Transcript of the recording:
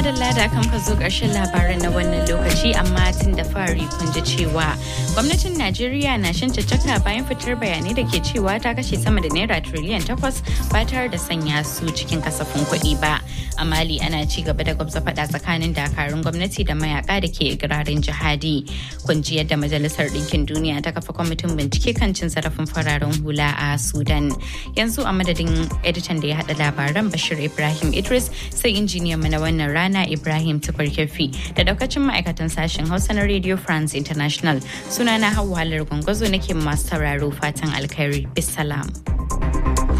madalla da kan ka zo ƙarshen labaran na wannan lokaci amma tun da fari kun ji cewa gwamnatin Najeriya na shan caccaka bayan fitar bayanai da ke cewa ta kashe sama da naira triliyan takwas ba tare da sanya su cikin kasafin kuɗi ba. A Mali ana ci gaba da gwamza faɗa tsakanin dakarun gwamnati da mayaka da ke ikirarin jihadi. Kun ji yadda Majalisar Ɗinkin Duniya ta kafa kwamitin bincike kan cin zarafin fararen hula a Sudan. Yanzu a madadin editan da ya haɗa labaran Bashir Ibrahim Idris sai injiniyan mu na wannan rana Ibrahim Tukurkefi da daukacin ma'aikatan sashen Hausa na Radio France International. Sunana Hauwa Halar Gwangwazo nake masu sauraro fatan alkhairi. Bisalam.